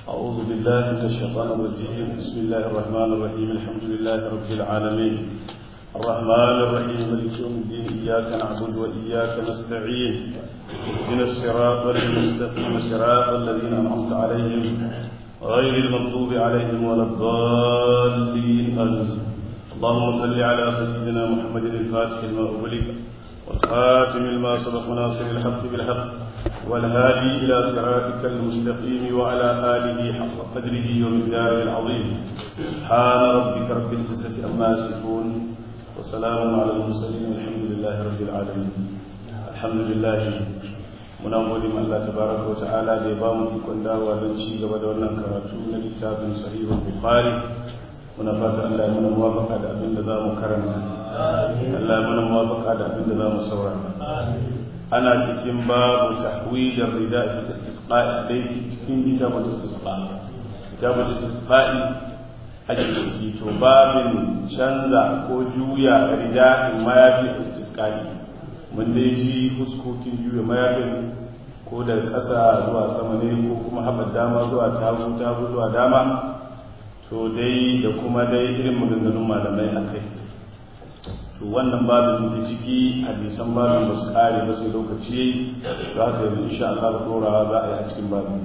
أعوذ بالله من الشيطان الرجيم بسم الله الرحمن الرحيم الحمد لله رب العالمين الرحمن الرحيم مالك يوم الدين إياك نعبد وإياك نستعين اهدنا الصراط المستقيم صراط الذين أنعمت عليهم غير المغضوب عليهم ولا الضالين آمين اللهم صل على سيدنا محمد الفاتح لما أغلق والخاتم لما سبق ناصر الحق بالحق والهادي إلى صراطك المستقيم وعلى آله حق قدره ومقداره العظيم سبحان ربك رب العزة عما يصفون وسلام على المرسلين والحمد لله رب العالمين الحمد لله muna gode ma Allah tabaraka wa ta'ala da ya ba mu ikon dawowa don ci gaba da wannan karatu na littafin sahihul bukhari muna fata Allah ya mana muwafaqa da abin da zamu karanta Allah ya mana muwafaqa da abin da zamu saurara ana cikin babu tahwid ar-rida fi istisqa'i dai cikin kitabul istisqa kitabul istisqa'i ake ciki to babin canza ko juya rida in mayafi istisqa'i mun dai ji fuskokin juya mayafin ko daga ƙasa zuwa sama ne ko kuma haɓar dama zuwa tagu tagu zuwa dama to dai da kuma dai irin maganganun malamai a kai to wannan babin da ciki hadisan babin ba su ƙare ba sai lokaci za ka yi insha Allah da ɗorawa za a yi a cikin babin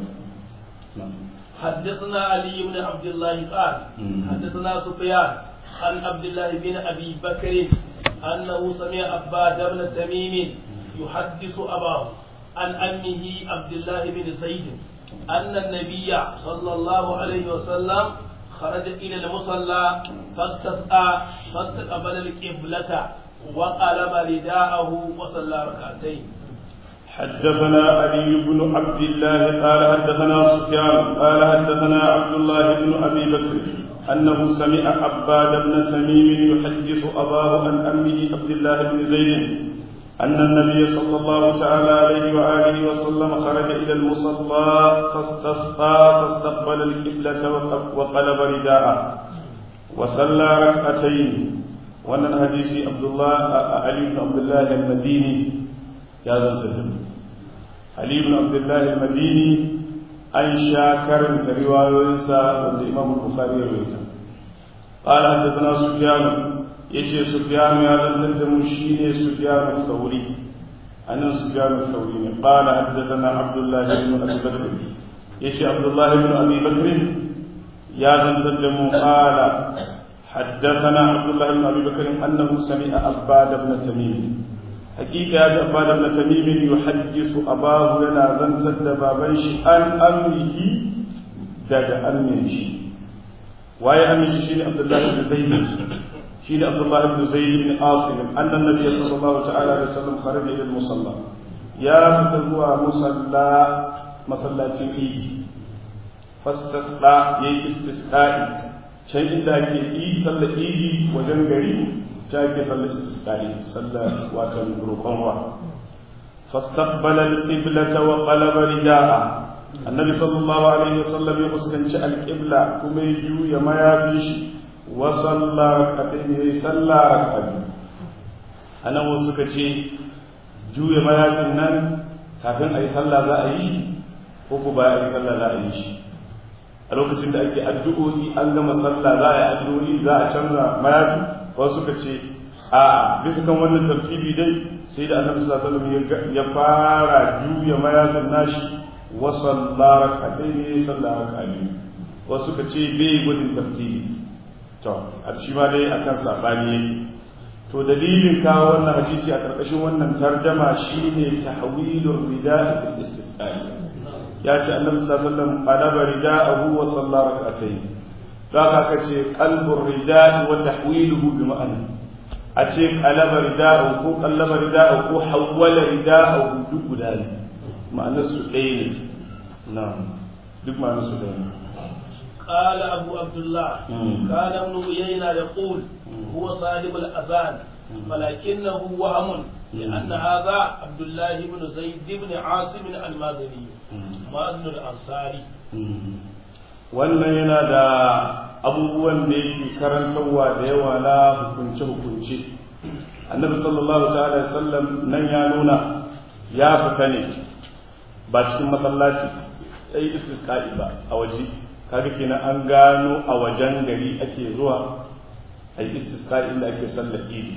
حدثنا علي بن عبد الله قال حدثنا سفيان عن عبد الله بن ابي بكر انه سمع عباد بن تميم يحدث اباه عن امه عبد الله بن زيد ان النبي صلى الله عليه وسلم خرج الى المصلى فاستسقى فاستقبل القبلة وقلب رداءه وصلى ركعتين حدثنا علي بن عبد الله قال حدثنا سفيان قال حدثنا عبد الله بن ابي بكر انه سمع عباد بن تميم يحدث اباه عن امه عبد الله بن زيد ان النبي صلى الله تعالى عليه واله وسلم خرج الى المصلى فاستسقى فاستقبل القبله وقلب رداءه وصلى ركعتين وان الحديث عبد الله علي بن عبد الله المديني ya zan sirrin Ali ibn Abdullah al-Madini an sha karanta riwayoyinsa wanda Imam Bukhari ya rawaita qala hadathana Sufyan yace Sufyan ya zantar da mu shine Sufyan al-Thawri anan Sufyan al-Thawri ne qala hadathana Abdullah ibn Abi Bakr yace Abdullah ibn Abi Bakr ya zantar da mu qala حدثنا عبد الله بن ابي بكر انه سمع عباد بن تميم hakika ya zaba da na tamimin yuhaddisu abahu yana zantar da baban shi an amrihi daga amin shi waye amin shi shine abdullahi ibn zaid shine abdullahi ibn zaid ibn asim anna nabiyyi sallallahu ta'ala alaihi wasallam kharaja ila musalla ya fita zuwa musalla masallacin idi fastasqa yayi istisqa'i can inda ake yi sallar idi wajen gari ta ke sallar istisqa'i sallar watan roƙon ruwa fastaqbala al-qiblata wa qalaba rida'a annabi sallallahu alaihi wasallam ya fuskanci al-qibla kuma ya juya mayafi shi wa salla rak'atayn ya salla rak'atayn anan wasu suka ce juya mayafin nan kafin ayi sallah za a yi shi ko ko ba a yi sallah za a yi shi a lokacin da ake addu'o'i an gama sallah za a yi addu'o'i za a canza mayafi wasu suka ce a bisa kan wannan tartibi dai sai da annabi sallallahu alaihi wasallam ya fara juya mayafin nashi wa sallara rak'atayn ne sallara rak'atayn wasu suka ce bai gudun tartibi to a shi ma dai akan sabani yake to dalilin kawo wannan hadisi a karkashin wannan tarjama shine tahwilur rida'i fil istisqa'i ya ce annabi sallallahu alaihi wasallam qalaba rida'ahu wa sallara rak'atayn haka aka ce qalbur rida'i wa tahwiluhu bi ma'ana a ce qalaba rida'u ko qallaba rida'u ko hawwala rida'u duk guda ne ma'anar su ɗaya ne na'am duk ma'anar su ɗaya ne قال أبو عبد الله كان ابن عيينة يقول هو صاحب الأذان ولكنه وهم لأن هذا عبد الله بن زيد بن عاصم المازني مازن الأنصاري wannan yana da abubuwan da yake karantarwa da yawa na hukunce-hukunce annabi sallallahu ta'ala sallam nan ya nuna ya fita ne ba cikin masallaci yi istisqa'i ba a waje kaga kenan an gano a wajen gari ake zuwa a yi istisqa'i inda ake sallar idi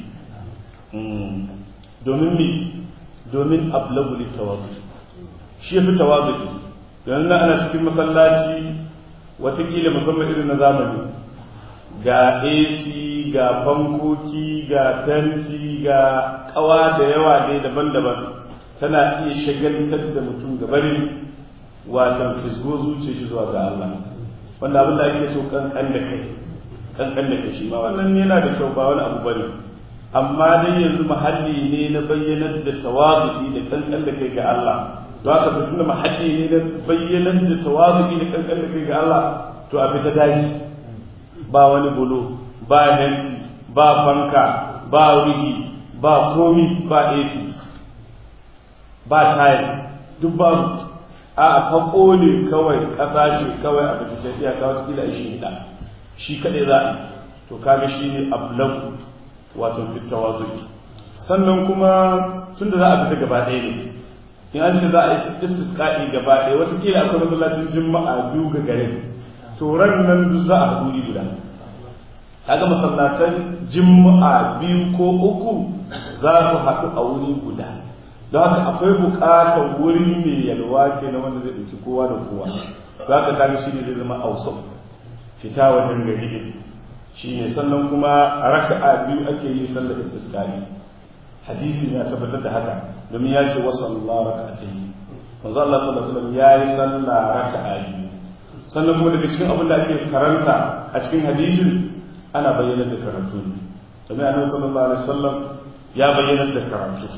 domin mi domin ablagu littawadu shi ya fi tawadu yanzu ana cikin masallaci watakila musamman irin na zamani ga ac ga fankoki ga fenti ga kawa da yawa dai daban-daban tana iya shagaltar da mutum gabarin watan fisgo zuce shi zuwa ga Allah wanda abin da ake so kankan da kai kankan da kai shi ma wannan yana da kyau ba wani abu bane amma dai yanzu mahalli ne na bayyanar da tawazu'i da kankan da kai ga Allah to haka to tunda mahalli ne na bayyanar da tawazu'i da kankan da kai ga Allah to a fita daji ba wani bulo ba nanti ba fanka ba ruhi ba komi ba AC ba tayar duk babu a ta kone kawai ƙasa ce kawai a bata ce iyaka wata kila shi hida shi kaɗai za a to kaga shi ne ablagu wato fitawa zuki sannan kuma tun da za a fita gaba ɗaya ne in an ce za a yi istisqa'i gaba ɗaya wata kila akwai masallacin juma'a biyu ga garin to ran nan duk za a haɗu guda kaga masallatan juma'a biyu ko uku za ku haɗu a wuri guda don haka akwai buƙatar wuri mai yalwa ke na wanda zai ɗauki kowa da kowa za ka kaga shi ne zai zama ausau fita wajen gari ne shi ne sannan kuma a raka'a biyu ake yi sallar istisqali hadisi ne a tabbatar da haka domin ya ce wasu Allah raka'atayn manzo Allah sallallahu alaihi wasallam ya yi sallah raka'a biyu sannan kuma daga cikin abin da ake karanta a cikin hadisin ana bayyana da karatu ne domin annabi sallallahu alaihi wasallam ya bayyana da karatu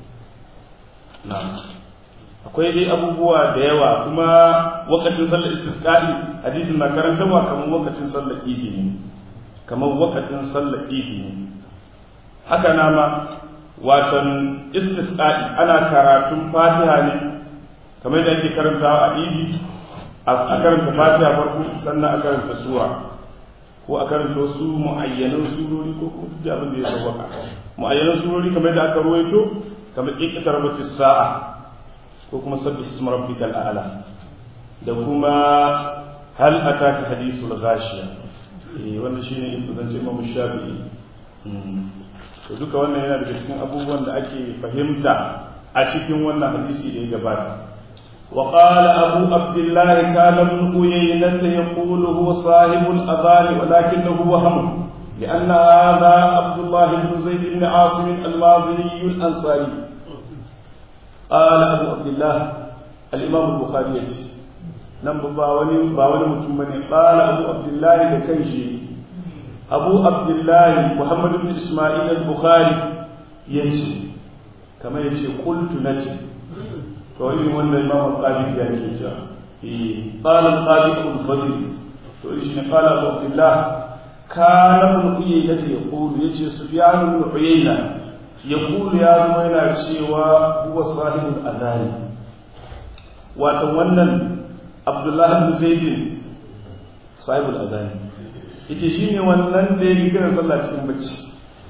akwai dai abubuwa da yawa kuma wakacin sallar istisqa'i hadisin na karantarwa kamar wakacin sallar idi ne kamar wakacin sallar idi ne haka na ma watan istisqa'i ana karatun fatiha ne kamar da ake karantawa a idi a karanta fatiha farko sannan a karanta sura ko a karanta wasu mu'ayyanan surori ko kuma duk abin da ya sauwaka mu'ayyanan surori kamar da aka ruwaito kamar ikitar rabati sa'a ko kuma sabbi isma rabbikal a'la da kuma hal ataka hadithul ghashiya eh wannan shine in zance Imam Shafi'i to duka wannan yana daga cikin abubuwan da ake fahimta a cikin wannan hadisi da ya gabata وقال أبو عبد الله كان ابن عيينة يقول هو صاحب الأذان ولكنه وهم لأن هذا عبد الله بن زيد بن عاصم المازني الأنصاري قال أبو عبد الله الإمام البخاري نم باوني باوني متمني قال أبو عبد الله لكنشي أبو عبد الله محمد بن إسماعيل البخاري يجي كما يجي قلت نجي to irin wannan imam al-qadi ya ke cewa eh qala al-qadi ibn fadl to shi ne qala abu abdullah kana ibn uyayna ce yaqulu yace sufyan ibn uyayna yaqulu ya zama yana cewa huwa sahibul adani wato wannan abdullah ibn zaid sahibul adani yace shine wannan da yake kiran sallah cikin bacci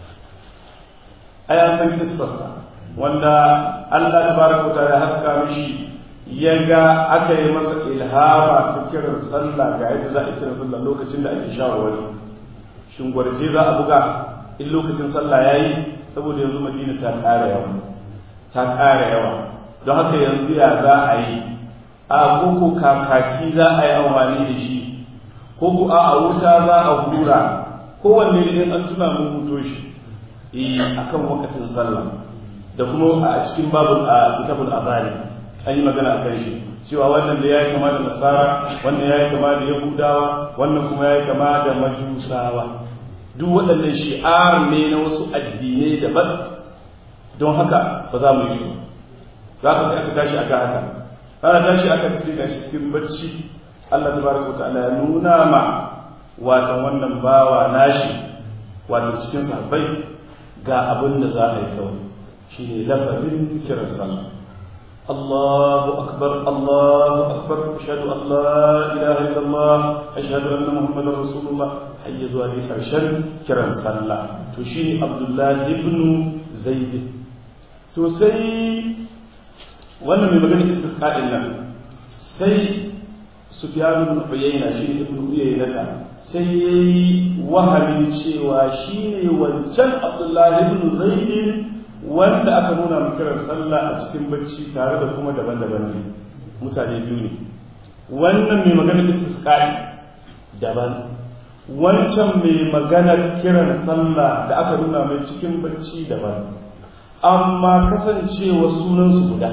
aya san kissarsa wanda Allah tabaraka ta'ala ya haska mishi ya ga aka yi masa ilhama ta kiran sallah ga yadda za a kiran sallah lokacin da ake shawarwari shin gwarje za a buga in lokacin sallah yayi saboda yanzu Madina ta ƙara yawa ta ƙara yawa don haka yanzu ya za a yi a koko kakaki za a yi amfani da shi koko a wuta za a hura kowanne idan an tuna mun muto shi akan wakacin sallah da kuma a cikin babul a kitabul azari an yi magana a kan shi cewa wannan da ya yi kama da nasara wannan ya yi kama da yahudawa wannan kuma ya yi kama da majusawa duk waɗannan shi'ar ne na wasu addinai daban don haka ba za mu yi shi za ka sai aka tashi aka haka ana tashi aka sai ga shi cikin bacci Allah tabaraka ta'ala ya nuna ma watan wannan bawa nashi wato cikin sahabbai ga abin da za a yi kawai shi ne lafazin kiran sallah Allahu akbar Allahu akbar ashhadu an la ilaha illallah ashhadu anna muhammadar rasulullah hayya zuwa dai karshen kiran sallah to shi ne Abdullah ibn Zaid to sai wannan mai magana istisqa'in nan sai sufyan ibn uyayna shi ne ibn uyayna sai yayi wahamin cewa shine wancan abdullahi ibn zaid wanda aka nuna mu kiran sallah a cikin bacci tare da kuma daban-daban ne mutane biyu ne wannan mai magana istisqa'i daban wancan mai maganar kiran sallah da aka nuna mai cikin bacci daban amma kasancewa sunansu guda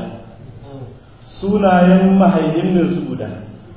sunayen mahaihin su guda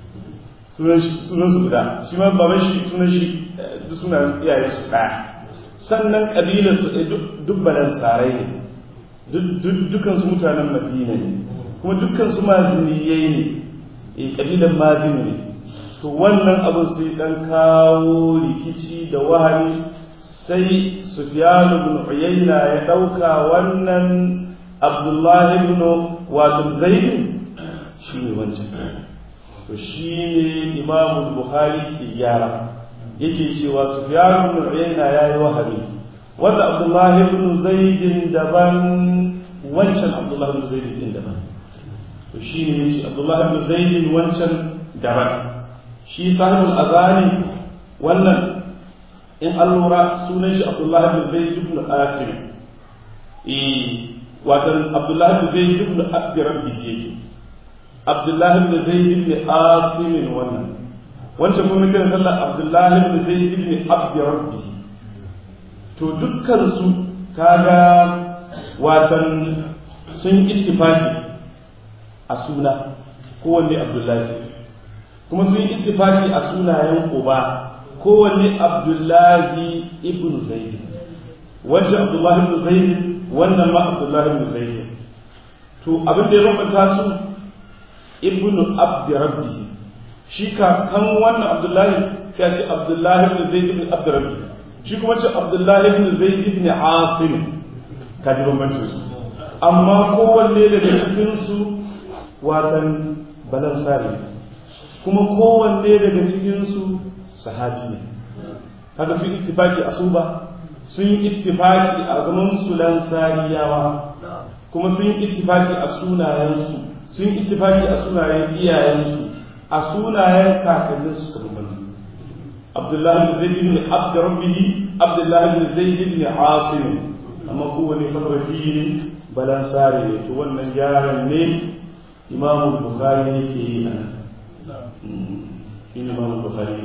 sunansu guda shi ma baban shi sunan shi duk sunan iyayen su ɗaya sannan ƙabilar su duk balan sarai ne dukkan su mutanen madina ne kuma dukkan su maziniyai ne e ƙabilar mazini ne to wannan abin sai dan kawo rikici da wahali sai Sufyan ibn Uyayna ya dauka wannan Abdullah ibn wato Zaid shine wancan to shine Imam Bukhari ke gyara yake cewa Sufyan ibn Uyayna yayi wahali wanda Abdullah ibn Zaid daban wancan Abdullah ibn Zaid din daban to shine yace Abdullah ibn Zaid wancan daban shi sahibul azani wannan in an lura sunan shi abdullah ibn zaid ibn asim eh watan abdullah ibn zaid ibn abd rabbi yake abdullah ibn zaid ibn asim wannan wancan kuma kiran sallar abdullah ibn zaid ibn abd rabbi to dukkan su kaga watan sun ittifaqi a suna kowanne abdullahi kuma sun yi ittifaki a sunayen uba kowanne abdullahi ibn zaid wancan abdullahi ibn zaid wannan ma abdullahi ibn zaid to abin da ya bambanta su ibn abd rabbi shi ka kan wannan abdullahi sai ce abdullahi ibn zaid ibn abd rabbi shi kuma ce abdullahi ibn zaid ibn asim ka ji bambancin su amma kowanne daga cikin su watan balan sari kuma kowanne daga cikinsu sahabi ne kaga sun ittifaki a suba sun yi ittifaki a zaman su lansariyawa kuma sun yi ittifaki a sunayensu sun yi ittifaki a sunayen iyayensu a sunayen kakannin su suka bambanta Abdullahi bin Zaid ibn Abd Rabbih Abdullahi bin Zaid ibn Asim amma kowanne fatarji ne balansari ne to wannan gyaran ne Imam Bukhari yake yi a nan إمام البخاري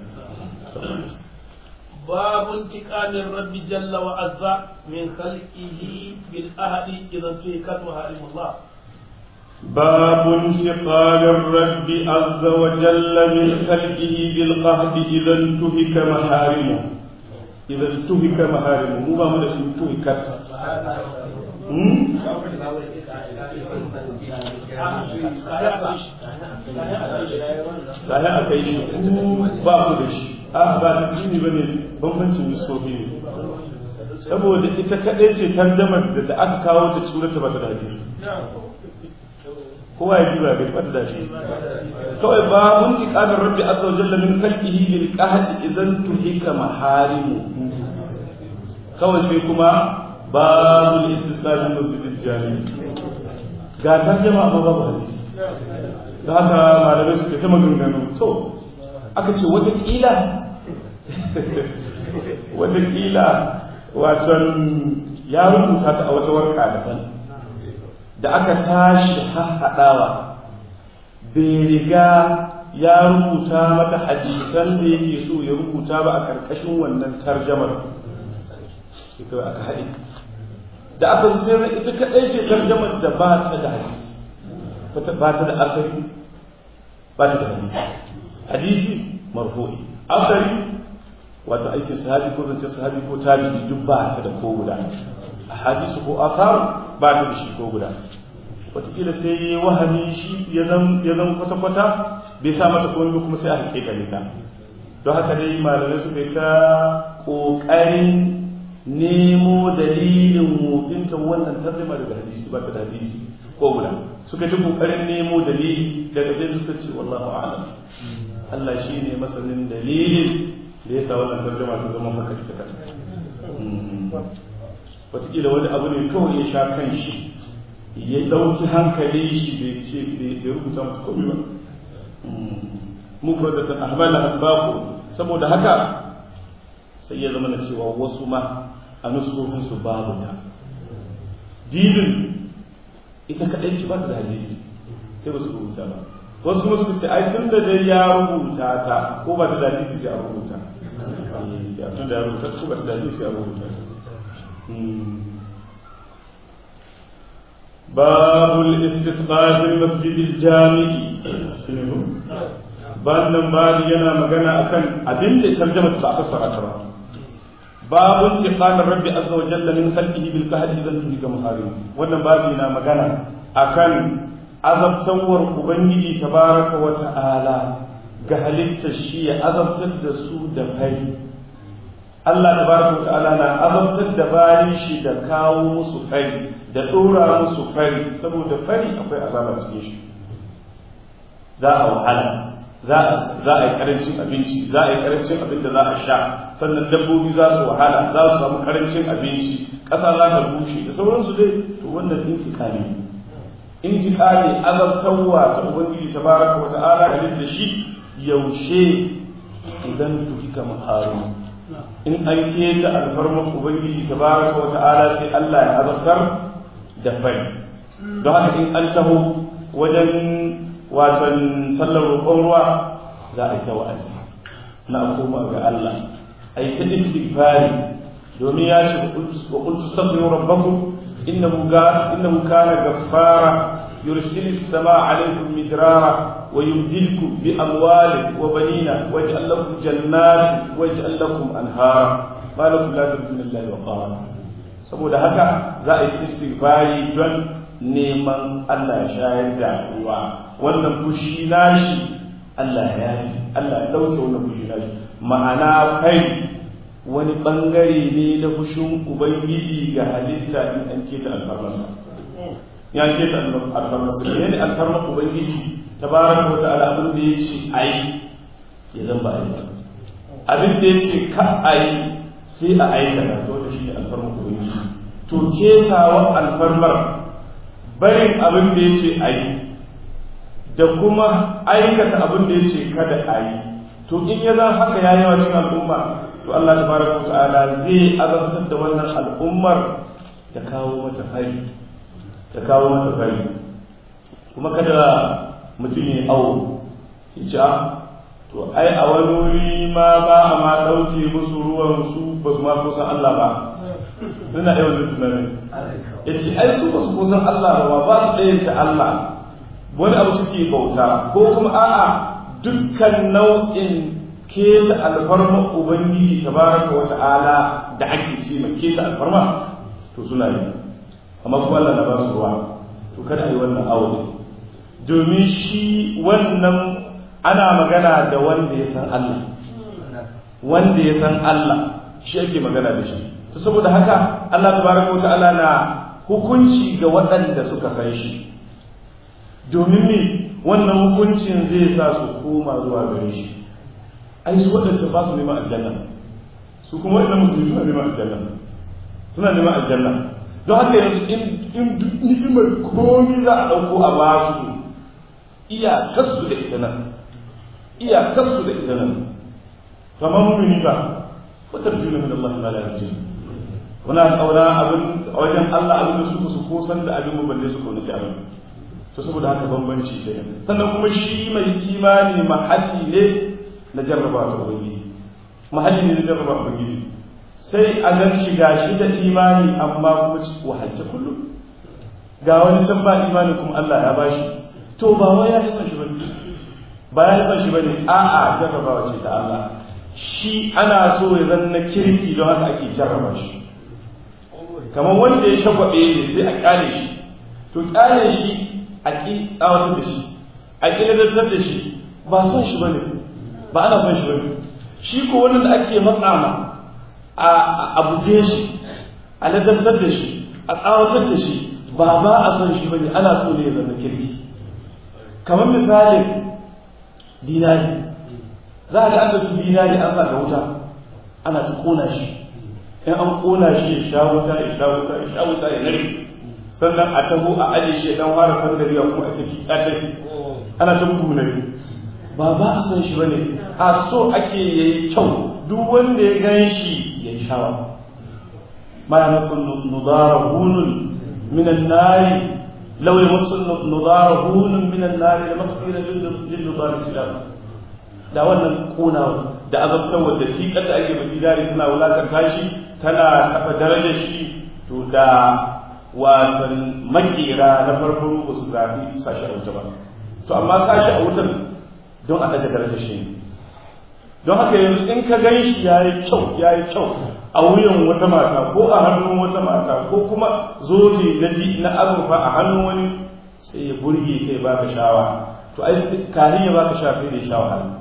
باب انتقام الرب جل وعز من خلقه بالأهل إذا انتهكت محارم الله باب انتقام الرب عز وجل من خلقه بالقهد إذا انتهك محارمه إذا انتهك محارمه مو باب انتهكت Kayan aka yi shi ba ku da shi, a ba da jini ba ne bambancin nisofi ne. Saboda ita kaɗai ce tarjamar da da aka kawo ta surata ba ta da hadisi. Kowa ya ba bai bata da hadisi. Kawai ba mun ci ƙanar rabbi azza wa jalla min kalkihi bil qahdi idan tuhika maharimu. Kawai sai kuma babul istisqa min masjidil jami ga tarjama amma babu hadisi da haka malamai suke ta maganganu to aka ce watakila watakila waton ya rubuta ta a wata warka daban da aka tashi haɗawa bai riga ya rubuta mata hadisan da yake so ya rubuta ba a ƙarƙashin wannan tarjamar sai kawai aka haɗe da aka sai na ita kaɗai ce tarjamar da ba ta da hadisi ba ta da asali ba ta da hadisi hadisi marfu'i asali wato aikin sahabi ko zance sahabi ko tabi'i duk ba ta da ko guda a hadisu ko asar ba ta da shi ko guda wataƙila sai ya wahami shi ya zan kwata-kwata bai sa mata komai ba kuma sai a hakika ta don haka dai malamai su bai ta ƙoƙarin nemo dalilin mutunta wannan tarjuma daga hadisi ba ta da hadisi ko guda suka ci kokarin nemo dalili daga sai suka ce wallahu a'lam Allah shi ne masanin dalilin da ya sa wannan tarjuma ta zama haka ita kan wataƙila wani abu ne kawai ya sha kan shi ya ɗauki hankali shi bai ce bai rubuta musu komai ba mufradatan ahmala baqu saboda haka sai ya zama na cewa wasu ma a nusuhin su babu ta dibin ita kadai ce ba ta da hadisi sai ba su rubuta ba wasu kuma suka ce ai tun da dai ya rubuta ta ko ba ta da hadisi sai a rubuta tun da ya rubuta ko ba ta da hadisi sai a rubuta ta باب الاستسقاء في المسجد الجامع wannan babu yana magana akan abin da tarjama ba a fassara ta ba babun ce qala rabbi azza wa jalla min khalqihi bil qahri idan tulika muharim wannan babu yana magana akan azabtawar ubangiji tabaraka wa ta'ala ga halittar shi ya azabtar da su da fari Allah tabaraka wa ta'ala na azabtar da bayan shi da kawo musu fari da dora musu fari saboda fari akwai azaba cikin shi za a wahala za a yi karancin abinci za a yi karancin abin da za a sha sannan dabbobi za su wahala za su samu karancin abinci ƙasa za ta bushe da sauransu dai to wannan intikali intikali azabtarwa ta ubangiji tabaraka wa ta'ala halitta shi yaushe idan tuhika maharu in an keta alfarmar ubangiji tabaraka wa ta'ala sai Allah ya azabtar da fari don haka in an taho wajen watan sallar roƙon ruwa za a yi ta wa'azi na koma ga Allah a yi ta istighfari domin ya ce wa qultu astaghfiru rabbakum innahu innahu kana ghaffara yursilu as-samaa 'alaykum midrara wa yumdilkum bi amwalin wa banina waj'al lakum jannatin waj'al lakum anhara ma lakum la tarjuna lillahi wa qara saboda haka za a yi istighfari don neman Allah shayar da ruwa wannan fushi nashi Allah ya yi Allah ya dauke wannan fushi nashi ma'ana kai wani bangare ne na fushin ubangiji ga halitta in an keta alfarmasa ya keta alfarmasa ne ne alfarmar ubangiji tabaraka wa ta'ala abin da yace ayi ya zan ba ayi abin da yace ka ayi sai a aikata to da shi ne alfarmar ubangiji to ketawan alfarmar barin abin da ya ce a yi da kuma aikata abin da ya ce kada a yi to in ya zan haka ya yawa cikin al'umma to Allah ta fara ta'ala zai azabtar da wannan al'ummar da kawo mata fari da kawo mata fari kuma kada mutum ya awo ya ce to ai a wani wuri ma ba a ma ɗauke musu ruwan su ba su ma kusan Allah ba ina yawan tunanin ya ce ai su ba su kusan Allah ba ba su ɗayanta Allah wani abu suke bauta ko kuma a'a dukkan nau'in keta alfarma ubangiji tabaraka wa ta'ala da ake ce mai keta alfarma to suna yi amma kuma Allah na ba su ruwa to kada a yi wannan aure domin shi wannan ana magana da wanda ya san Allah wanda ya san Allah shi ake magana da shi to saboda haka Allah tabaraka wa ta'ala na hukunci ga waɗanda suka san shi domin me wannan hukuncin zai sa su koma zuwa gare shi ai su waɗanda ba su neman aljanna su kuma waɗanda musulmi suna neman aljanna suna neman aljanna don haka yanzu in duk ni'imar komi za a ɗauko a ba su iyakarsu da ita nan iyakarsu da ita nan kamar mumini ba wata juna min Allah ma la yarjun kuna kauna abin a wajen Allah abin da suka su kosan da abin balle su ko ci abin to saboda haka bambanci da sannan kuma shi mai imani mahalli ne na jarraba ta ubangiji mahalli ne na jarraba ubangiji sai a gan shi gashi da imani amma kuma wahalce kullum ga wani can ba imani kuma Allah ya bashi to ba wai ya son shi bane ba ya son shi bane a'a jarrabawa ce ta Allah shi ana so ya zanna kirki don haka ake jarraba shi kamar wanda ya shagwabe ne sai a kyale shi to kyale shi a ƙi tsawatar da shi a ƙi ladartar da shi ba son shi bane ba ana son shi bane shi ko wannan da ake matsa ma a buge shi a ladartar da shi a tsawatar da shi ba ba a son shi bane ana so ne ya zama kirki kamar misalin dinari za a ga an da dinari an sa ga wuta ana ta kona shi in an kona shi ya sha wuta ya sha wuta ya sha wuta ya narke sannan a taho a aje shi dan fara sandariya kuma a ciki a tafi ana ta bugu na biyu ba ba a son shi bane a so ake yayi kyau duk wanda ya gan shi ya yi shawa ma ya masu nudara hunun minan nari law ya masu nudara hunun minan nari da mafira lil nudara silam da wannan kuna da azabtar wadda tikar da ake baki dare tana wulakanta shi tana taɓa darajar shi to da watan makera na farko ba su zafi sashi a wuta ba to amma sashi a wutan don a daga darajar shi don haka yanzu in ka gan shi ya yi kyau ya yi kyau a wuyan wata mata ko a hannun wata mata ko kuma zobe na na azurfa a hannun wani sai ya burge kai baka shawa to ai kafin ya baka sha sai da ya sha wahala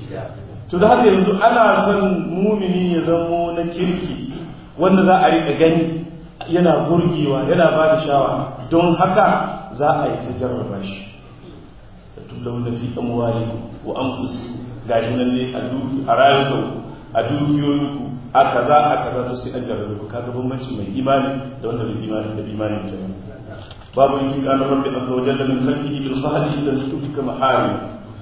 to da haka yanzu ana son mumini ya zamo na kirki wanda za a riƙa gani yana burgewa yana ba da shawa don haka za a yi ta jarraba shi da tullau da fi amwali wa anfusi gashi nan ne a rayuwa a dukiyoyinku a kaza a kaza to sai an jarrabe ku kaga bambanci mai imani da wanda bai imani da imanin kenan babu yin kana rabbi azza wa jalla min khalqihi bil khahli ila tutika maharim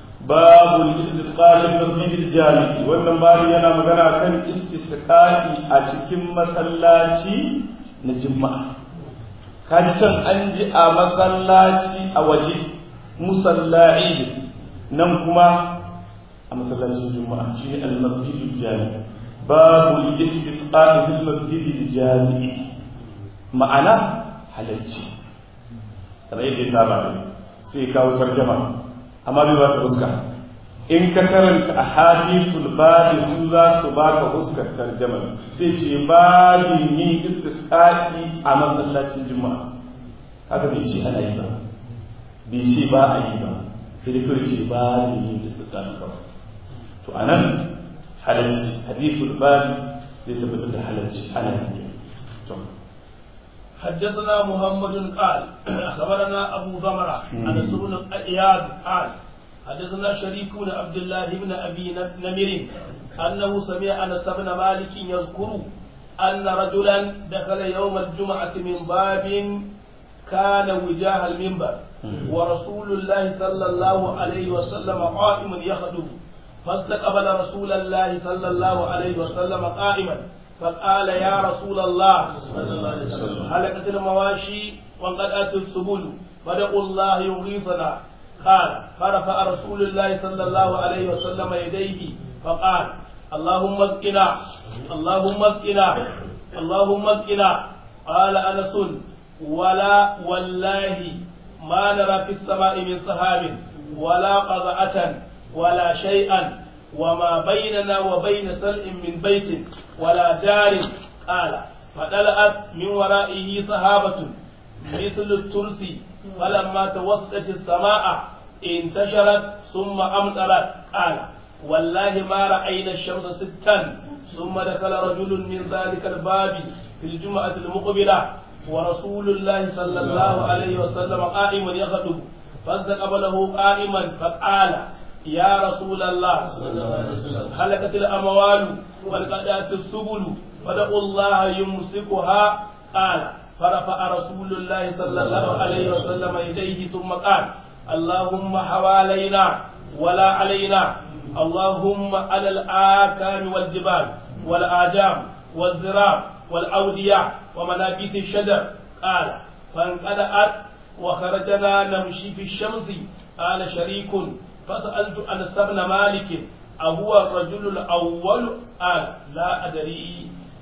babu istisqa'i masjidil jami wannan babu yana magana kan istisqa'i a cikin masallaci na juma'a kaji can an ji a masallaci a waje musalla'i nan kuma a masallacin juma'a shine al-masjidul jami babu istisqa'i bil masjidil jami ma'ana halacci kamar yadda ya saba sai kawo tarjama amma bai baka fuska in ka karanta a hadisul babi su za su baka fuskar tarjama sai ce babi ni istisqa'i a masallacin juma'a haka bai ce ana yi ba bai ce ba a yi ba sai dai kawai ce babi ni istisqa'i kawai to anan halalci hadisul babi zai tabbatar da halalci ana yi to حدثنا محمد قال أخبرنا أبو ضمرة عن بن إياد قال حدثنا شريك بن عبد الله بن أبي نمر أنه سمع أنس بن مالك يذكر أن رجلا دخل يوم الجمعة من باب كان وجاه المنبر ورسول الله صلى الله عليه وسلم قائم يخطب فاستقبل رسول الله صلى الله عليه وسلم قائما فقال يا رسول الله هلكت المواشي وانقطعت السبل فدعوا الله يغيثنا قال فرفع رسول الله صلى الله عليه وسلم يديه فقال اللهم اسقنا اللهم اسقنا اللهم اسقنا قال انس ولا والله ما نرى في السماء من سحاب ولا قضعة ولا شيئا وما بيننا وبين سلء من بيت ولا دار قال فطلعت من ورائه سحابة مثل الترس فلما توسطت السماء انتشرت ثم أمطرت قال والله ما رأينا الشمس ستا ثم دخل رجل من ذلك الباب في الجمعة المقبلة ورسول الله صلى الله عليه وسلم قائم يخطب فاستقبله قائما فقال يا رسول الله هلكت الأموال وانقطعت السبل فدعوا الله يمسكها قال فرفع رسول الله صلى الله عليه وسلم يديه ثم قال اللهم حوالينا ولا علينا اللهم على الآكام والجبال والآجام والزراع والأودية ومنابت الشجر قال فانقلعت وخرجنا نمشي في الشمس قال شريك فسألت أنس بن مالك أهو الرجل الأول قال لا أدري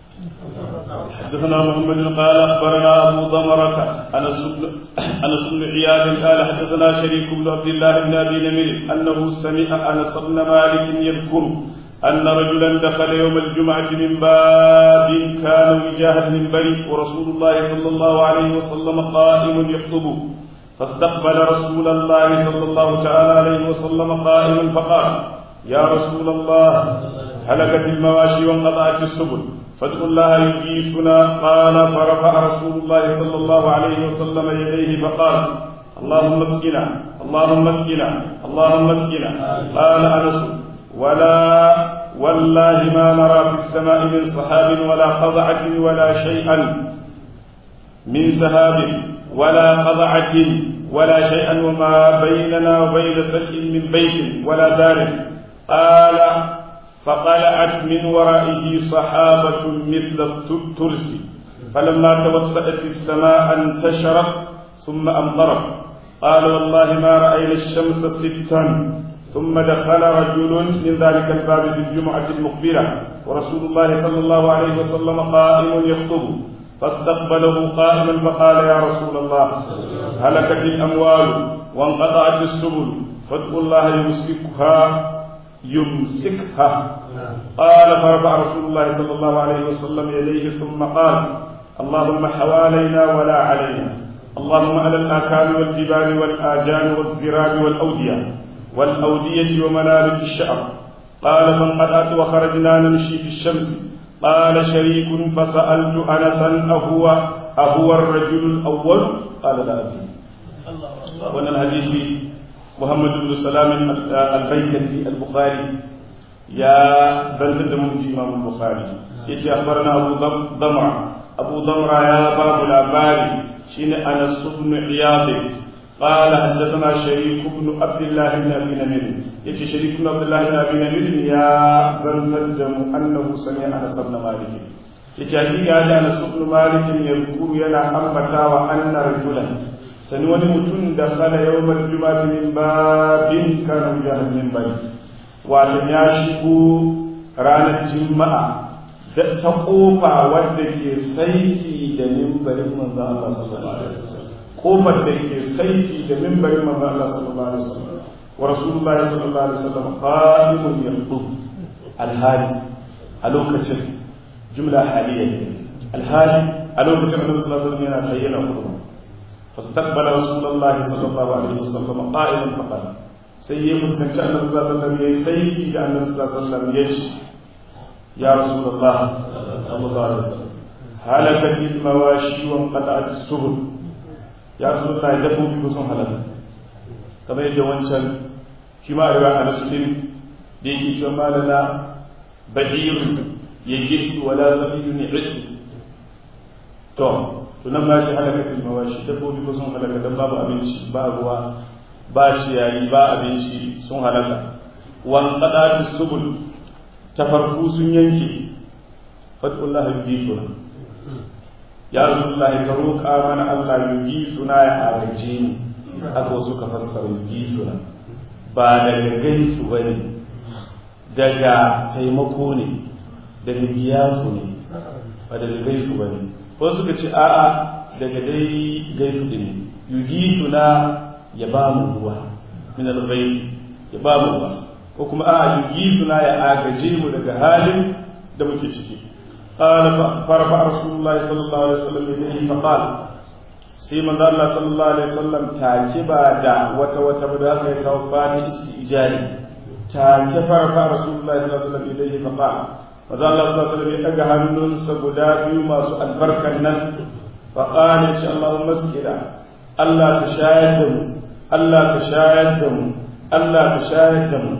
حدثنا محمد قال اخبرنا ابو ضمرة انس بن انس بن عياد قال حدثنا شريك بن عبد الله بن ابي نمر انه سمع انس بن مالك يذكر ان رجلا دخل يوم الجمعه من باب كان وجاه المنبر ورسول الله صلى الله عليه وسلم قائم يخطب فاستقبل رسول الله صلى الله تعالى عليه وسلم قائما فقال يا رسول الله هلكت المواشي وانقطعت السبل فادعوا الله يجيسنا قال فرفع رسول الله صلى الله عليه وسلم يديه فقال اللهم اسقنا اللهم اسقنا اللهم اسقنا قال انس ولا والله ما نرى في السماء من سحاب ولا قضعة ولا شيئا من سحاب ولا قضعة ولا شيئا وما بيننا وبين سلء من بيت ولا دار قال فقلعت من ورائه صحابة مثل الترس فلما توسأت السماء انتشرت ثم أمطرت قال والله ما رأينا الشمس ستا ثم دخل رجل من ذلك الباب في الجمعة المقبلة ورسول الله صلى الله عليه وسلم قائم يخطب فاستقبله قائما فقال يا رسول الله هلكت الأموال وانقطعت السبل فادعوا الله يمسكها يمسكها قال فرفع رسول الله صلى الله عليه وسلم يديه ثم قال اللهم حوالينا ولا علينا اللهم على الآكام والجبال والآجال والزراب والأودية والأودية ومنابت الشعر قال فانقطعت وخرجنا نمشي في الشمس قال شريك فسألت أنسا أهو أهو الرجل الأول قال لا أدري وأن الحديث محمد بن سلام البيكندي البخاري يا بنت من الإمام البخاري يتي أخبرنا أبو ضمرة أبو ضمرة يا باب الأباري شين أنس بن عياض قال حدثنا شريك بن عبد الله بن ابي نمير يجي شريك بن عبد الله بن ابي نمير يا زنتدم انه سمع انس بن مالك يجي حقيقه هذا انس بن مالك يذكر ينا انبتا وان رجلا sani wani mutum da kala yawmar juma'ati min babin kana jahal min bai wato ya shigo ranar juma'a da ta kofa wadda ke saiti da mimbarin manzo Allah sallallahu alaihi wasallam kofar da ke saiti da mimbarin manzo Allah sallallahu alaihi wasallam wa rasulullahi sallallahu alaihi wasallam qa'imun yakhutub alhali a lokacin jumla haliyya alhali a lokacin annabi sallallahu alaihi wasallam yana tayyana khutba fastaqbala rasulullahi sallallahu alaihi wasallam qa'iman faqala sai ya fuskanci annabi sallallahu alaihi wasallam yayi saiti da annabi sallallahu alaihi wasallam yace ya rasulullah sallallahu alaihi wasallam halakatil mawashi wa qata'at as-subul ya rasu da dabbobi ko sun halaka kamar yadda wancan shi ma riwa a nasu din da yake cewa malana bahirun ya girki wala sabiyun ya to to nan ma shi halakatul mawashi dabbobi ko sun halaka dan babu abinci ba ruwa ba ciyayi ba abinci sun halaka wan qadati subul tafarku sun yanke fadullahu yudifuna ya rasulullah ka roƙa mana Allah yugi suna ya agaje mu aka wasu ka fassara yugi suna ba daga gaisu ba ne daga taimako ne daga giyasu ne ba daga gaisu ba ne wasu suka ce a'a daga dai gaisu ne yugi suna ya ba mu ruwa min al ya ba mu ruwa ko kuma a'a yugi suna ya agaje mu daga halin da muke ciki قال فرفع رسول الله صلى الله عليه وسلم يديه فقال سيما الله صلى الله عليه وسلم تاكبا دا وتا وتا بدا كاي كاو فاتي استئجاري تاكب فرفع رسول الله صلى الله عليه وسلم يديه فقال maza Allah sallallahu alaihi wasallam ya daga hannunsa guda biyu masu albarkan nan fa qala insha Allah masjida Allah ka shayar da mu Allah ka shayar da mu Allah ka shayar da mu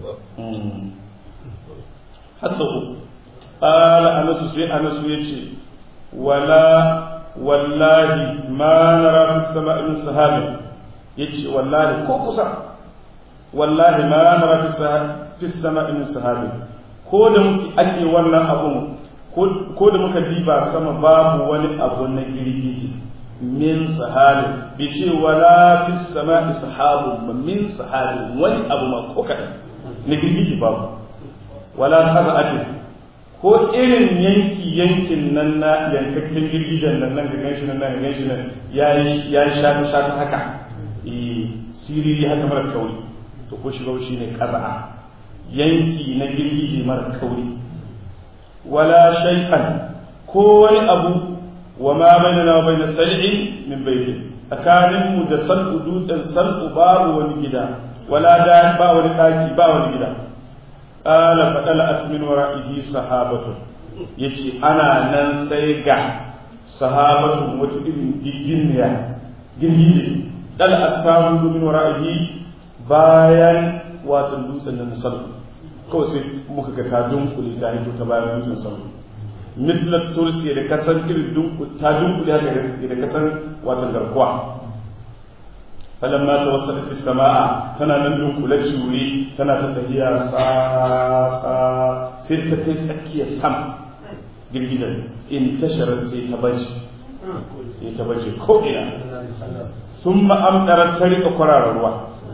hasabu قال أنس سي أنس يجي ولا والله ما نرى في السماء من سحاب يجي والله كوكسا والله ما نرى في السماء من سحاب ko da muke ake wannan abun ko da muka diba sama babu wani abu na girgiji min sahabi bi ce wala fi sama'i sahabun ba min sahabi wani abu ma ko kaɗan na girgiji babu wala qaza'atin ko irin yanki yankin nan na yankakken girgijen nan nan ga ganshi nan ga ganshi nan ya yi shata shata haka eh siriri haka mara kauri to ko shiga shi ne kaza'a yanki na girgije mara kauri wala shay'an ko wani abu wa ma bainana wa bain sal'i min baiti tsakanin mu da sal'u dutsen sal'u babu wani gida wala da ba wani daki ba wani gida قال فطلعت من ورائه صحابة yace ana nan sai ga sahabatu wata irin giginiya girgije dal attabu min wara'ihi bayan wato dutsen nan sabu kawai sai muka ga ta dunkule ta hito ta bayan dutsen sabu mislat tursi da kasan irin dunkule ta dunkule haka da kasan wato garkuwa falamma tawassalat as-samaa tana nan dunkule wuri tana ta tafiya sa sa sai ta kai tsakiyar sama girgidan in tashara sai ta baje sai ta baje ko ina thumma amdarat ta rika kwararar ruwa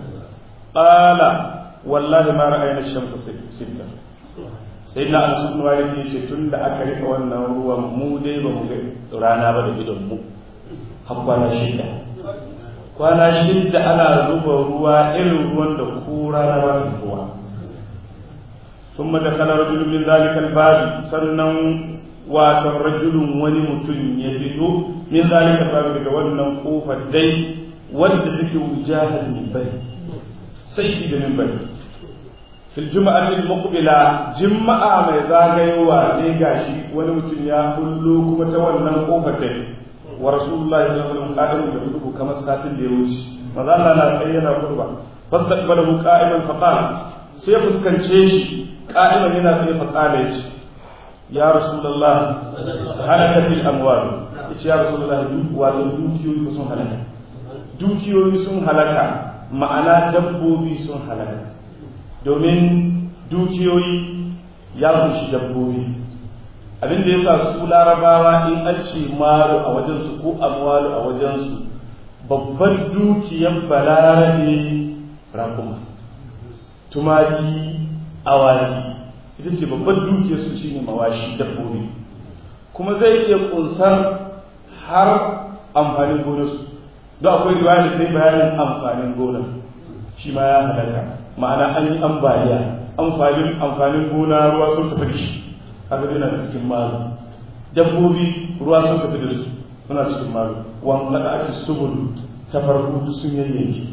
qala wallahi ma ra'ayna ash-shamsa sitta sai na anas ibn malik yace tunda aka rika wannan ruwan mu dai ba mu ga rana ba da idon mu har kwana shida kwana shida ana zuba ruwa irin ruwan da ko rana ba ta ruwa ثم دخل رجل من ذلك الباب sannan watan rajulun wani mutum ya fito min zalika babu daga wannan kofar dai wadda take wujahar minbari sai ci da minbari fil juma'atil muqbila juma'a mai zagayowa sai gashi wani mutum ya kullo kuma ta wannan kofar dai wa rasulullahi sallallahu alaihi wasallam qadimu da hudu kamar satin da ya wuce maza Allah na tsaye yana kurba fastaqbalahu qa'iman faqala sai fuskance shi qa'iman yana tsaye faqala yace ya rasulullah halakatil amwal yace ya rasulullah wato dukiyoyi sun halaka dukiyoyi sun halaka ma'ana dabbobi sun halaka domin dukiyoyi ya kunshi dabbobi abin da yasa su larabawa in an ce malu a wajensu ko amwalu a wajensu babban dukiyar balarabe rakuma tumaki awaki ita ce babban dukiyar su shine mawashi dabbobi kuma zai iya kunsar har amfanin gonarsu don akwai riwaya da ta yi bayanin amfanin gonar shi ma ya halaka ma'ana an yi ambaliya amfanin amfanin gona ruwa sun tafi da shi kaga yana da cikin malu dabbobi ruwa sun tafi da su suna cikin malu wan kada ake subul ta farko sun yayyanki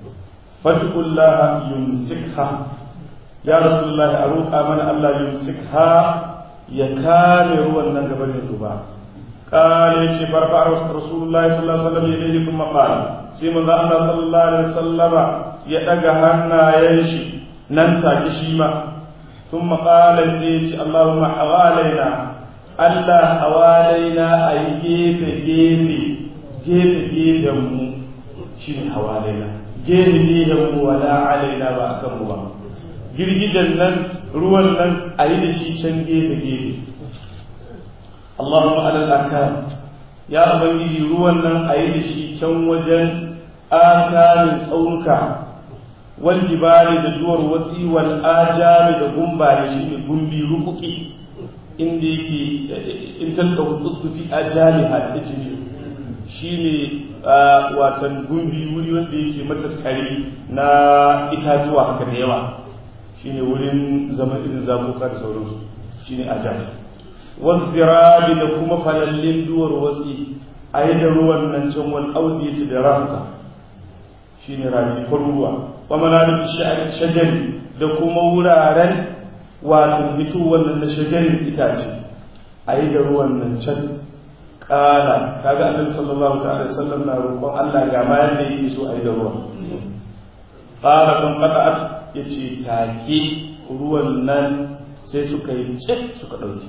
fatullaha yumsikha ya rasulullah a roƙa mana Allah yumsikha ya kame ruwan nan gaban yin duba قال يشي برفع رسول الله صلى الله عليه وسلم يديه ثم قال سيما الله صلى الله عليه وسلم يدقى هنا ينشي ننتا كشيما ثم قال سيتي اللهم حوالينا الله حوالينا أي جيف جيف جيف جيف يمو شين حوالينا جيف جيف يمو ولا علينا وأكم الله girgijen nan ruwan nan a yi da shi can gefe-gefe Allahumma alal akam ya ubangiji ruwan nan a yi da shi can wajen akamin tsaunuka wal jibali da duwar watsi wal ajami da gumba da shi ne gumbi rukuki inda yake in talka uskufi ajami a cikin shi ne watan gumbi wuri wanda yake matattare na itatuwa haka da yawa shi ne wurin zama irin zabuka da sauransu shi ne ajami wazzirabi da kuma falallin duwar watsi a yi da ruwan nan can wani audiyati da rafuka shi ne rafi ruwa wa manabit shajari da kuma wuraren wato fito wannan na shajarin itace a yi da ruwan nan can kala kaga annabi sallallahu ta'ala sallam na roƙon Allah ga ma yadda yake so a yi da ruwan qala kan qata'at yace take ruwan nan sai suka yi cik suka dauke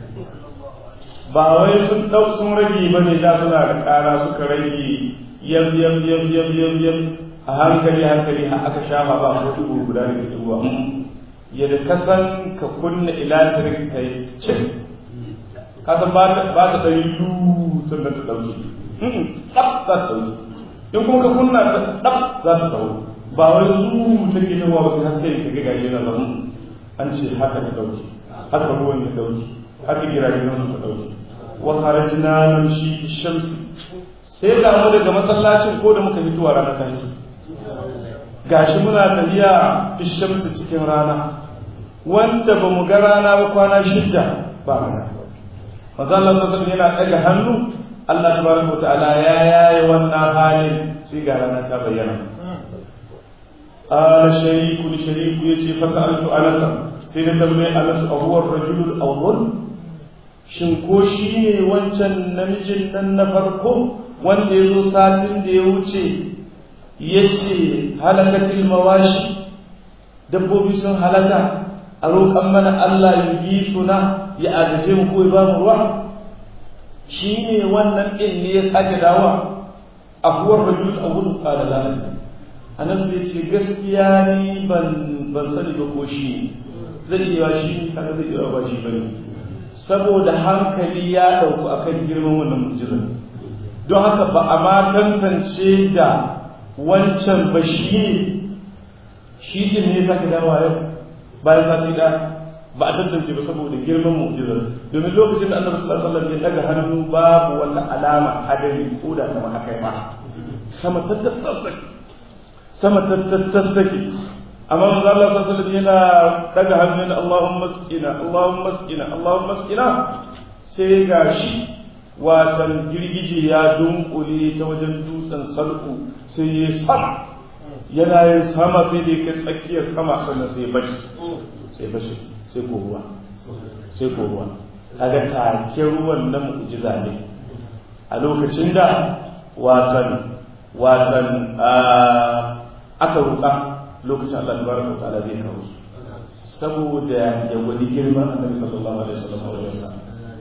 ba wai sun dau sun rage bane da suna da kara suka rage yam yam yam yam yam yam a hankali hankali har aka shafa ba ko dubu guda da ke dubuwa yadda ka san ka kunna ilatirik ta yi cin ka san ba ta ba ta ɗari yu sannan ta ɗauke ɗab za ta ɗauke in kuma ka kunna ta ɗab za ta ɗauke ba wai zu ta ke tawa ba sai haske ka ga gashi na zama an ce haka ta ɗauke haka ruwan ya ɗauke haka giragen nan ta ɗauke wa kharajna nan shi shamsi sai ga mu daga masallacin ko da muka fitowa rana ta hito gashi muna tafiya fishamsu cikin rana wanda ba mu ga rana ba kwana shidda ba rana mazallar sassan yana ɗaga hannu Allah tabaraka wa ta'ala ya yaye wannan halin sai ga rana ta bayyana qala shariku li shariku yace fasaltu anas sai da tambaye anas ahuwar rajulul awwal shin ko shine wancan namijin nan na farko wanda ya zo satin da ya wuce ya ce halakatil mawashi dabbobi sun halaka a roƙon mana Allah yi suna ya agaje mu ko ya ba mu ruwa shi ne wannan ɗin ne ya sake dawa ahuwar rajul awwal qala la adri anas ya ce gaskiya ni ban ban sani ba ko shi ne zai iya shi kaga zai iya ba shi bane saboda hankali ya dauku akan girman wannan mu'jizar don haka ba a ma tantance da wancan ba shi ne shi din ne sake dawowa yau bayan sati da ba a tantance ba saboda girman mu'jizar domin lokacin da annabi sallallahu alaihi wasallam ya daga hannu babu wata alama hadari ko da kamar haka ba sama tattattake sama tattattake amma manzo Allah sallallahu alaihi wasallam yana daga hannu yana Allahumma askina Allahumma askina Allahumma askina sai gashi watan girgije ya dunkule ta wajen dutsen salku sai ya sama yana yin sama sai da kai tsakiyar sama sannan sai bashi sai bashi sai ko ruwa sai ko ruwa kaga take ruwan na mu'jiza ne a lokacin da watan watan aka ruka lokacin Allah tabaraka wa ta'ala zai kawo su saboda ya gwadi girman annabi sallallahu alaihi wasallam a wajen sa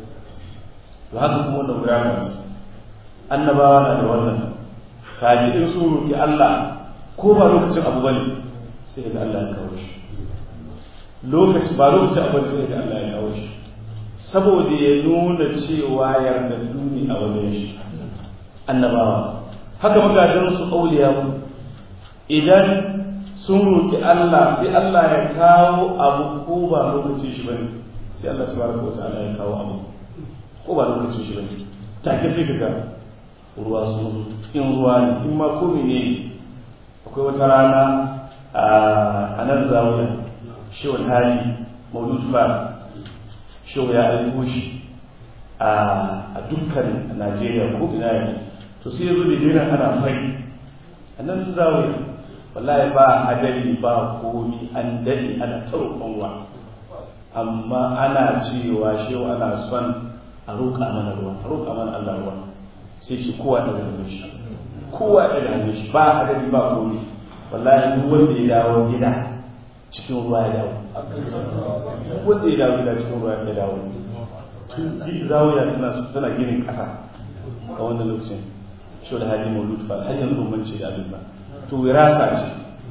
to haka kuma wannan gurama ce annabawa na da wannan kaji in su roki Allah ko ba lokacin abu bane sai ga Allah ya kawo shi lokaci ba lokacin abu bane sai ga Allah ya kawo shi saboda ya nuna cewa yarda duni a wajen shi annabawa haka magadan su auliya idan sun roki Allah sai Allah ya kawo abu ko ba lokacin shi bane sai Allah tabaraka wa ta'ala ya kawo abu ko ba lokacin shi bane take sai kaga ruwa sun in ruwa ne in ma ko ne akwai wata rana a nan zawiya shewar hali maulud fa shewa ya aiko shi a dukkan najeriya ko ina ne to sai yazo da jiran ana fari a nan zawiya wallahi ba hadari ba komi an dade ana tsaro kanwa amma ana cewa shewa ana son a roƙa mana ruwa a roƙa mana Allah ruwa sai ce kowa da hannun shi kowa da hannun shi ba hadari ba komi wallahi duk wanda ya dawo gida cikin ruwa ya dawo wanda ya dawo gida cikin ruwa ya dawo tun bi zawiya tana tana ginin ƙasa a wannan lokacin shi da hali maulud ba har yanzu ban ce da abin ba to wirasa ce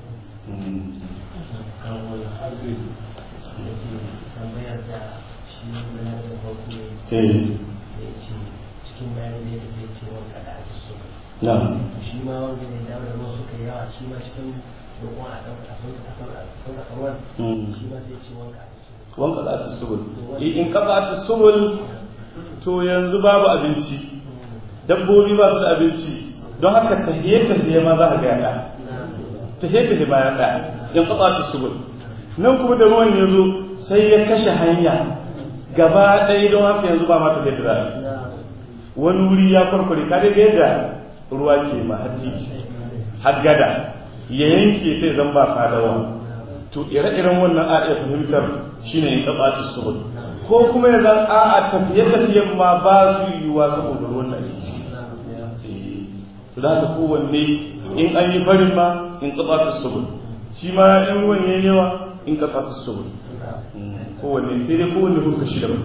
cikin bayanin da ya ce wanka da ake so na'am shi ma wanda ne dawo da ruwa suka yawa shi ma cikin roƙon a ɗauka a sauka a sauka a sauka a ruwan shi ma sai ce wanka a so wanka za ta subul in ka za ta subul to yanzu babu abinci dabbobi ba su da abinci don haka tahiye tahiye ma za a ga yaɗa tahiye tahiye ma yaɗa in ka za ta subul nan kuma da ruwan ya zo sai ya kashe hanya gaba ɗaya don haka yanzu ba ma tafiye da wani wuri ya farfare ka daga yadda ruwa ke ma har titi har gada ya yanke sai zan ba sadawa to ire-iren wannan a iya fahimtar shine in tsabata subul ko kuma ya zan a a tafiye-tafiyen ma ba su yiwuwa saboda ruwan da ake ci to da haka kowanne in an yi farin ma in tsabata subul shi ma in ruwan ya yawa in tsabata subul kowanne sai dai kowanne fuska shi daban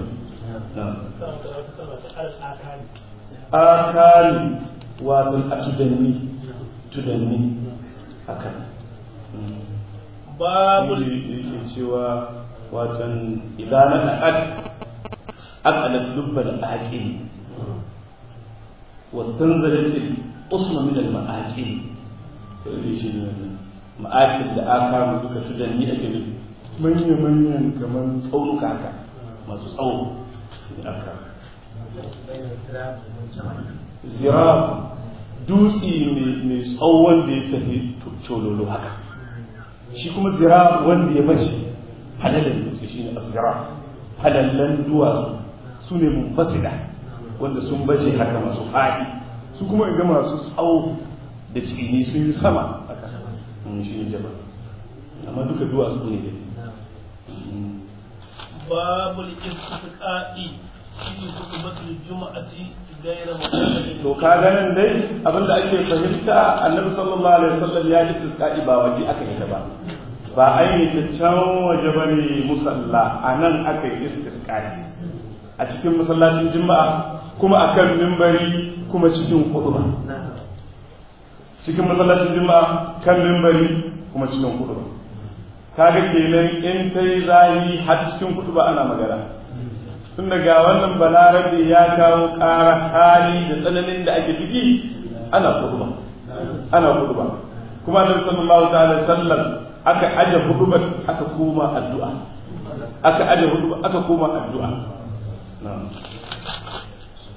akali wato a tudanni tudanni akan babu yake cewa watan idan na aqad aqalat lubba da aqil wa tanzalat usma min al ma'aqil to dai shi ne ma'aqil da aka mu duka tudanni ake nufi manya manyan kaman tsaunuka haka masu tsawo aka zirab dutse mai tsawon da ya tafi cololo haka shi kuma zirab wanda ya bace halalin dutse shi ne zirab halallan duwatsu su ne munfasida wanda sun bace haka masu faɗi su kuma ga masu tsawo da cikini sun yi sama haka shi ne jabal amma duka duwatsu ne babu istisqa'i fi khutbatul juma'ati ghayra mutaqaddim to ka ganin dai abinda ake fahimta annabi sallallahu alaihi wasallam ya yi istisqa'i ba waje aka yi ta ba ba ainihin can waje bane musalla anan aka yi istisqa'i a cikin masallacin juma'a kuma akan mimbari kuma cikin huduba cikin masallacin juma'a kan mimbari kuma cikin kudu ba kaga kenan in ta yi zahi har cikin kudu ba ana magana tun daga wannan balarabe ya kawo ƙara hali da tsananin da ake ciki ana kudu ba ana kudu ba kuma annabi sallallahu ta'ala sallam aka aje hudu aka koma addu'a aka aje hudu aka koma addu'a na'am